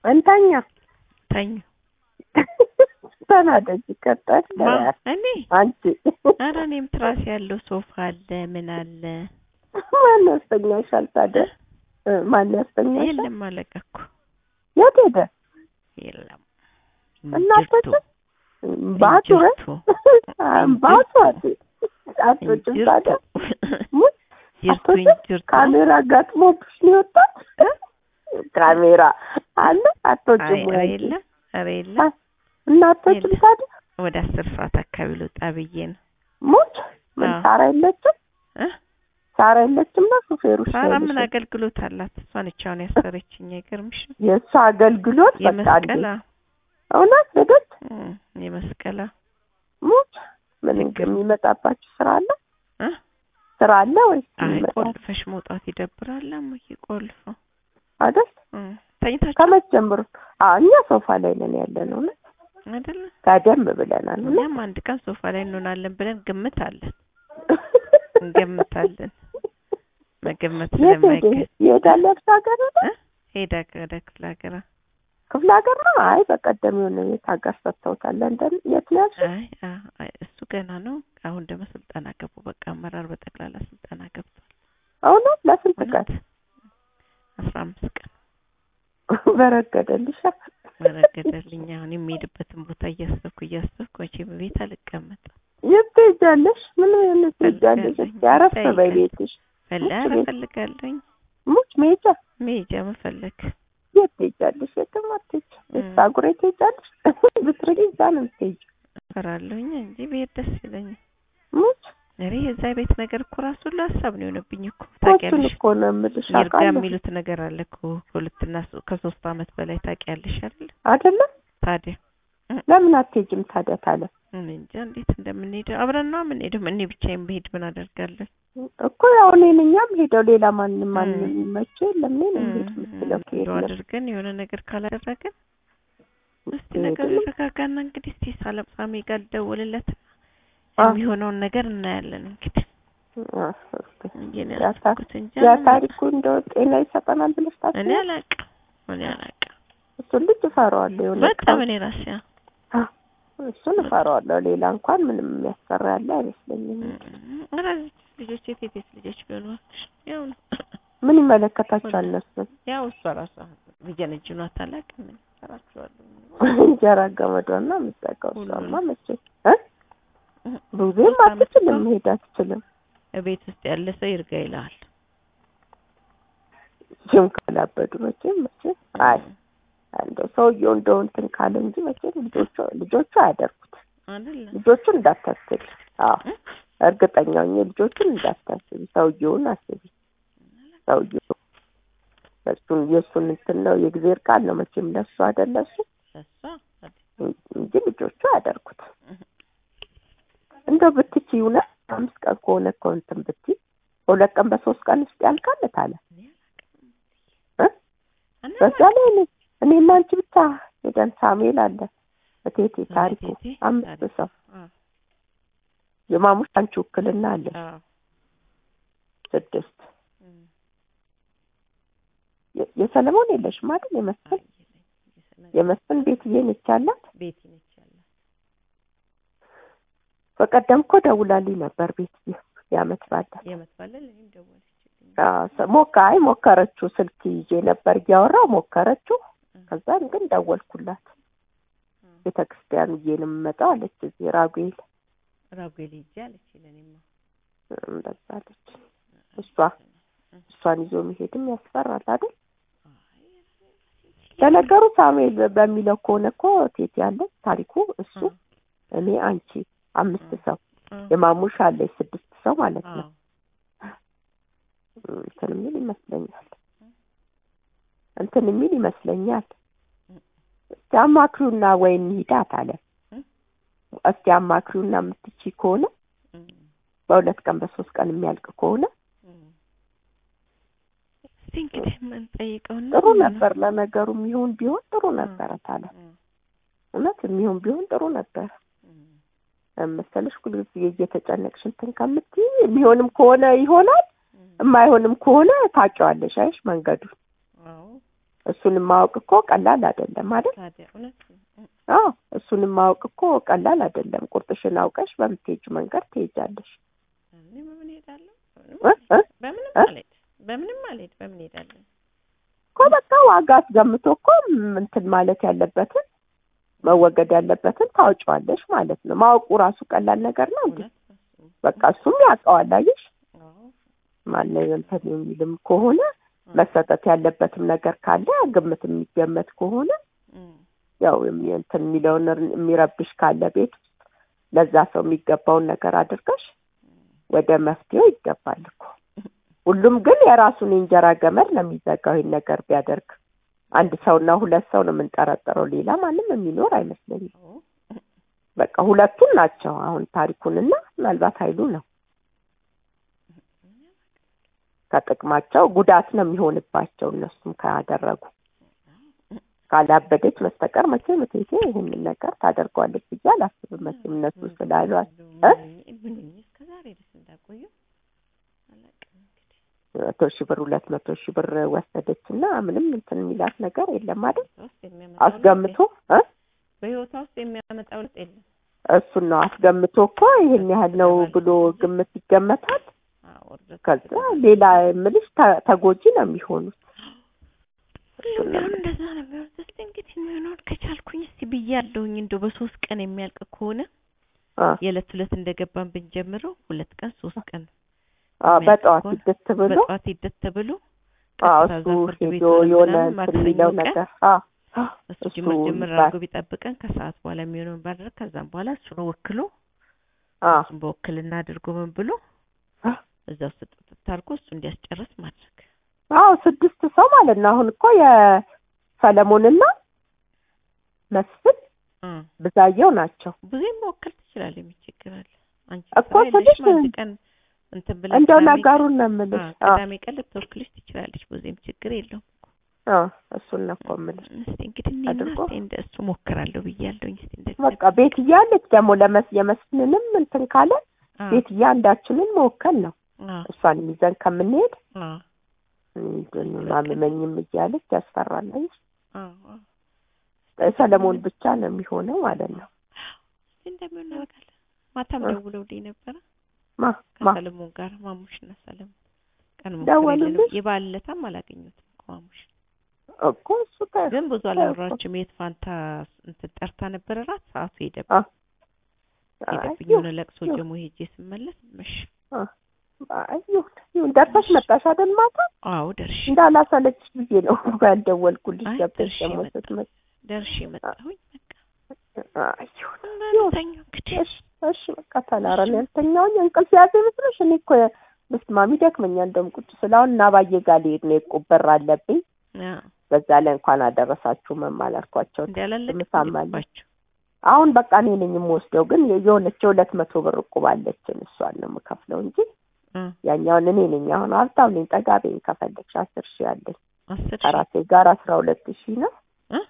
እንተኛ ተኙ። ተናደጅ ቀጠል ማ እኔ አንቺ ኧረ እኔም ትራስ ያለው ሶፋ አለ ምን አለ ማን ያስተኛሻል ታዲያ? እ፣ ማን ያስተኛሻል? የለም አለቀ እኮ የት ሄደ? የለም እናቶች ባቱ እንጅርቱ ባቱ አቶችም ታዲያ ሙት ጅርቱ አቶች እንጅርቱ ካሜራ ገጥሞብሽ ነው የወጣት ካሜራ አለ አቶችም አይ ኧረ ወይ የለም ኧረ የለም እናቶችም የለም። ታዲያ ወደ አስር ሰዓት አካባቢ ልወጣ ብዬ ነው ሙች ምን አዎ። ሳራ የለችም እ ሳራ የለችም ነው ሹፌሩ ሳራ ምን አገልግሎት አላት? እሷ ነች አሁን ያሰረችኝ። አይገርምሽም? የእሷ አገልግሎት በቃ አንዴ የመስቀላ እውነት ሄደች እም፣ የመስቀላ ሙች ምን የሚመጣባችሁ ስራ አለ እ ስራ አለ ወይስ አይ ይመጣል ቆልፈሽ መውጣት ይደብራል። አሞዬ ቆልፈው አይደል እም፣ ተኝታችሁ ከመቼ ጀምሮ አዎ እኛ ሶፋ ላይ ነን ያለ ነው እውነት አይደለ? ጋደም ብለናል እውነት እኛም አንድ ቀን ሶፋ ላይ እንሆናለን ብለን ግምት አለን እንገምታለን። መገመት የት ሄደ ስለማይገ ይሄዳል የብስ ሀገር ሄደ እ? ሄዳ ወደ ክፍለ ሀገር ክፍለ ሀገር ነው አይ በቀደም የሆነ የት ሀገር ሰጥተውታል ለንደን የት ነው ያልሽው አይ አ- አይ፣ እሱ ገና ነው። አሁን ደግሞ ስልጠና ገቡ። በቃ አመራር በጠቅላላ ስልጠና ገብቷል። እውነት ለስንት ቀን እውነት አስራ አምስት ቀን በረገደልሽ መረገደልኝ። አሁን የሚሄድበትን ቦታ እያሰብኩ እያሰብኩ መቼም ቤት አልቀመጥም። የት ትሄጃለሽ ምን ምን ትሄጃለሽ ፈልጋለሁ። እስኪ አረፍ ጠይቀኝ። በይ ቤትሽ ፈላ ሙች ቤት- እፈልጋለሁኝ ሙች መሄጃ መሄጃ መፈለግ የት ትሄጃለሽ የትም አትሄጂም እም። ሳጉሬ ትሄጃለሽ ብትርቂ እዛ ነው የምትሄጂው እፈራለሁኝ እንጂ ብሄድ ደስ ይለኛል። ሙች እኔ የዛ ቤት ነገር እኮ ራሱ ሁሉ ሀሳብ ነው የሆነብኝ እኮ ኮቹን ታውቂያለሽ። እኮ ነው የምልሽ ይርጋ አውቃለሁ የሚሉት ነገር አለ እኮ ከሁለትና ሶ- ከሶስት አመት በላይ ታውቂያለሽ አይደል? አይደለም ታዲያ ለምን አትሄጂም ታዲያ ታለ እኔ እንጃ እንዴት እንደምንሄደው አብረን ነው የምንሄደው። እኔ ብቻዬን ብሄድ ምን አደርጋለሁ? እኮ ያው እኔን እኛም ሄደው ሌላ ማንም ማንም እም። የሚመቸው የለም እኔ ነኝ ሄድ እም፣ የምትለው ከሄድ እንደው ነው አድርገን የሆነ ነገር ካላደረግን እስቲ ሄድ ነገር ነው። ይረጋጋና እንግዲህ እስቲ ሳለምሳሜ ጋር ልደውልለት አ- የሚሆነውን ነገር እናያለን። እንግዲህ አ- እስኪ እንግዲህ ያ ታ- ያስኩት እንጂ ያ አላውቅም። ታሪኩ እንደው ጤና ይሰጠናል ብለሽ እኔ ታስቢያለሽ? አላውቅም እኔ አላውቅም። እሱን ልጅ እፈራዋለሁ የሆነ በጣም ቀን እኔ ራሴ አ፣ እሱን እፈራዋለሁ ሌላ እንኳን ምንም የሚያስፈራ ያለ አይመስለኝም ራዚ ልጆች የት የት ልጆች ቢሆኑ እባክሽ ያው ነው ምን ይመለከታቸዋል እነሱን ያው እሷ ራሷ ልጀነጅኗት አላውቅም እኔ እሰራቸዋለሁ እንጀራ ገመዷና የምትጠቀው እሷማ ሁሉንም። መቼ እ ብዙም ሶስት አመት አትችልም እኮ መሄድ አትችልም ቤት ውስጥ ያለ ሰው ይርጋ ይልሃል። ጅም ካላበዱ መቼም መቼም አይ እንደው ሰውየው እንደው እንትን ካለ እንጂ መቼም ልጆቹ ልጆቹ አያደርጉት አይደለ ልጆቹን እንዳታስቢ አዎ እ? እርግጠኛ ሆኜ ልጆቹን እንዳታስቢ ሰውየውን አስቢ ሰውየው እሱን የእሱን እንትን ነው የእግዜር ቃል ነው መቼም ለሱ አይደለ እሱ እሷ እንጂ ልጆቹ አያደርጉት እንደው ብትችይ እውነት አምስት ቀን ከሆነ እኮ እንትን ብትይ በሁለት ቀን በሶስት ቀን ውስጥ ያልቃል ታለ እ? በዛ ላይ እኔ እኔና አንቺ ብቻ ሄደን ሳሙኤል አለ እቴቴ ታሪኩ አምስት ሰው የማሙሽ አንቺ ውክልና አለ ስድስት የ- የሰለሞን የለሽም አይደል የመስፍን የመስፍን ቤትዬ ነች ያላት ቤት ነች ያላት በቀደም እኮ ደውላልኝ ነበር ቤትዬ የአመት ባለ የመት ባለን እኔም ደወለችልኝ። ሞካ አይ ሞከረችው ስልክ ይዤ ነበር እያወራው ሞከረችው ከዛን ግን ደወልኩላት ቤተ ክርስቲያን ብዬ ነው የምመጣው አለች እዚህ ራጉኤል ራጉኤል ሂጅ አለች ለእኔማ እንደዛ አለች እሷ እሷን ይዞ መሄድም ያስፈራል አይደል ለነገሩ ሳሙኤል በሚለው ከሆነ እኮ ቴት ያለ ታሪኩ እሱ እኔ አንቺ አምስት ሰው የማሙሽ አለች ስድስት ሰው ማለት ነው እንትን የሚል ይመስለኛል እንትን የሚል ይመስለኛል እስቲ አማክሪውና ወይ እንሂዳት አለ እስቲ አማክሪውና የምትችይ ከሆነ በሁለት ቀን በሶስት ቀን የሚያልቅ ከሆነ እስቲ እንግዲህ የምንጠይቀውና ጥሩ ነበር ለነገሩ የሚሆን ቢሆን ጥሩ ነበረ ታለ እውነት የሚሆን ቢሆን ጥሩ ነበር መሰለሽ ሁልጊዜ እየተጨነቅሽ እንትን ከምትይ የሚሆንም ከሆነ ይሆናል የማይሆንም ከሆነ ታውቂዋለሽ አይሽ መንገዱን አዎ እሱንም ማወቅ እኮ ቀላል አይደለም አይደል? ታዲያ እውነት ነው። እ፣ አዎ እሱንም ማወቅ እኮ ቀላል አይደለም። ቁርጥሽን አውቀሽ በምትሄጁ መንገድ ትሄጃለሽ። እኔ በምን ሄዳለሁ? እ እ በምንም እ? አልሄድ በምንም አልሄድ በምን ሄዳለሁ? እኮ በቃ ዋጋ አስገምቶ እኮ እንትን ማለት ያለበትን መወገድ ያለበትን ታውጪዋለሽ ማለት ነው። ማወቁ ራሱ ቀላል ነገር ነው እንዴ? እውነት ነው እሱም። በቃ እሱም ያውቀዋል። አየሽ አዎ ማነው እንትን የሚልም ከሆነ መሰጠት ያለበትም ነገር ካለ ግምት የሚገመት ከሆነ እ፣ ያው የሚ- እንትን የሚለውን እር- የሚረብሽ ካለ ቤት ውስጥ ለዛ ሰው የሚገባውን ነገር አድርገሽ ወደ መፍትሄው ይገባል እኮ። ሁሉም ግን የራሱን የእንጀራ ገመድ ነው የሚዘጋው። ይህን ነገር ቢያደርግ አንድ ሰውና ሁለት ሰው ነው የምንጠረጥረው። ሌላ ማንም የሚኖር አይመስለኝም። አዎ በቃ ሁለቱን ናቸው አሁን ታሪኩንና ምናልባት ኃይሉ ነው ከጥቅማቸው ጉዳት ነው የሚሆንባቸው እነሱም ካደረጉ ካላበደች በስተቀር መቼም እቴቴ ይህንን ነገር ታደርገዋለች ብዬ አላስብም። መቼም እነሱ ስላሏት እ? ምን እስከ ዛሬ ድረስ እንዳቆዩ አላውቅም። እንግዲህ መቶ ሺህ ብር ሁለት መቶ ሺህ ብር ወሰደች እና ምንም እንትን የሚላት ነገር የለም አይደል? በህይወቷ ውስጥ የሚያመጣው ለውጥ አስገምቶ እ? የለም። በህይወቷ ውስጥ የሚያመጣው ለውጥ የለም። እሱን ነው አስገምቶ እኮ ይህን ያህል ነው ብሎ ግምት ይገመታል። አዎ ውርደት ከዛ ሌላ የምልሽ ተ- ተጎጂ ነው የሚሆኑት። ሁሉም ቢሆን እንደዛ ነው የሚሆኑት። እስኪ እንግዲህ የሚሆነውን ከቻልኩኝ እስቲ ብያለሁኝ። እንደው በሶስት ቀን የሚያልቅ ከሆነ አ የዕለት ዕለት እንደገባን ብንጀምረው ሁለት ቀን ሶስት ቀን አ በጠዋት ከሆነ ይደት ብሎ በጠዋት ሂደት ተብሎ አ ቀጥታ እሱ እዛ ፍርድ ቤት ሄዶ ሆነን የሆነ ምናምን እንትን ማክሰኞ የሚለው ቀን ነገር አ አ እሱ እሱ ጅምር ጅምር ይባል። አድርጎ ቢጠብቀን ከሰዓት በኋላ የሚሆነውን ባደረግ ከዛም በኋላ እሱን ወክሎ አ እሱን በወክልና አድርጎ ምን ብሎ አ እዛ ውስጥ ጥጥት አድርጎ እሱ እንዲያስጨርስ ማድረግ አዎ ስድስት ሰው ማለት ነው። አሁን እኮ የሰለሞንና መስፍን እ ብዛየው ናቸው። ብዙም መወከል ትችላለህ። የሚቸግራል አንቺ እኮ ስራ የለሽም። ስልሽ አንድ ቀን እንትን ብለሽ እንደው ቅዳሜ ቀን- ነገሩን ነው የምልሽ። አዎ፣ አ ቅዳሜ ቀን ልትወክልሽ ትችላለች። ብዙም ችግር የለውም። አ እሱን ነው እኮ የምልሽ። እስቲ እንግዲህ እኔና አድርጎ እስቲ እንደ እሱ ሞክራለሁ ብያለሁኝ። እስቲ እንደዚህ በቃ ቤት እያለች ደግሞ ለመስ የመስፍንንም እንትን ካለ አዎ፣ ቤት እያንዳችንን መወከል ነው። አዎ፣ እሷን ይዘን ከምንሄድ አዎ፣ ምንድን ማምመኝም እያለች ያስፈራለች። አዎ፣ አዎ። ሰለሞን ብቻ ነው የሚሆነው ማለት ነው። እስቲ እንደሚሆን እናደርጋለን። ማታም እ። ደውለውልኝ ነበረ ማ ማ ከሰለሞን ጋር ማሙሽና ሰለሞን ቀን ደወሉልሽ? ሞክሬ የበዓል ዕለታም አላገኘሁትም እኮ ማሙሽ እኮ እሱ ከ ግን ብዙ እኮ- አላወራችም። የት ፋንታ እንትን ጠርታ ነበረ ራት ሰዓቱ ሄደብኝ አ ሄደብኝ አይ፣ የሆነ ለቅሶ ይሁን። ጀሞ ሄጄ ስመለስ መሽ አ አይ፣ ይሁን ይሁን። ደርሰሽ መጣሽ አይደል? ማታ አዎ ደርሼ እንዳላሰለችሽ ብዬ ነው ያልደወልኩልሽ። አይ፣ ገብተሽ ደርሼ ደግሞ መጣሁ። ስትመጪ ደርሼ መጣሁኝ። በቃ አይ፣ ይሁን በምተኛ እንግዲህ እሺ እሺ በቃ ተላረን ያልተኛውኝ እንቅልፍ ያዘ ይመስልሽ? እኔ እኮ ብስማሚ ደክመኛል። እንደውም ቁጭ ስላሁን እና ባዬ ጋር ልሄድ ነው የዕቁብ በር አለብኝ። አዎ በዛ ላይ እንኳን አደረሳችሁ መማላልኳቸው ምሳም አለ። እንዳላለቅባቸው አሁን በቃ እኔ ነኝ የምወስደው፣ ግን የሆነች የሁለት መቶ ብር ዕቁብ አለችን እሷን ነው የምከፍለው እንጂ ያኛውን እኔ ነኝ። አሁን ሀብታም ነኝ። ጠጋ በይኝ ከፈለግሽ አስር ሺህ አለኝ አስር ሺህ ከራሴ ጋር አስራ ሁለት ሺህ ነው እ?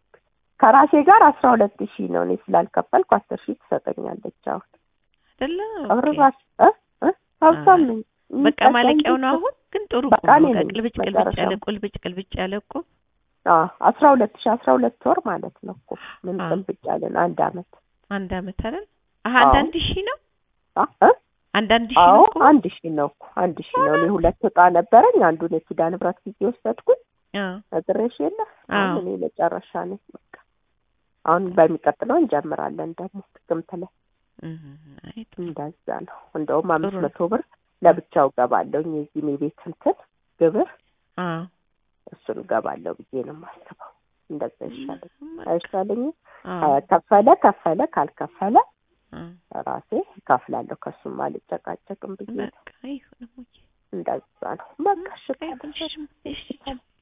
ከራሴ ጋር አስራ ሁለት ሺህ ነው። እኔ ስላልከፈልኩ አስር ሺህ ትሰጠኛለች። አሁን አይደለ ቀብር ኦኬ። ራስ እ እ ሀብታም ነኝ። በቃ ማለቂያው ነው አሁን ግን ጥሩ በቃ ቁም እኔ ነው። ነኝ ቅልብጭ ቅልብጭ መጨረሻው። ያለ ቁልብጭ ቅልብጭ ያለ እኮ አዎ አስራ ሁለት ሺህ አስራ ሁለት ወር ማለት ነው እኮ ምን አዎ። ቅልብጭ ያለን አንድ አመት አንድ አመት አይደል? አሀ አዎ። አንዳንድ ሺህ ነው አ እ አንዳንድ ሺህ አዎ ነው እኮ አንድ ሺህ ነው እኮ አንድ ሺህ ነው። እኔ ሁለት እጣ ነበረኝ። አንዱን የኪዳነ ምሕረት ጊዜ ወሰድኩኝ። አዎ ነግሬሽ የለ አዎ። አሁን እኔ መጨረሻ ነኝ። በቃ አሁን በሚቀጥለው እንጀምራለን ደግሞ ጥቅምት ላይ እህ፣ አይ ጥሩ እንደዛ ነው። እንደውም አምስት ጥሩ ነው። መቶ ብር ለብቻው ገባለሁኝ የዚህም የቤት እንትን ግብር አዎ እሱን ገባለሁ ብዬ ነው የማስበው። እንደዛ ይሻለኝ በቃ፣ አይሻለኝም? አዎ ከፈለ ከፈለ ካልከፈለ አዎ ራሴ እከፍላለሁ። ከሱም አልጨቃጨቅም ብዬ ነው። በቃ ይሁን እሙዬ። እንደዛ ነው። በቃ እሺ በቃ ይሁን፣ እሺ፣ እሺ፣ ቻው።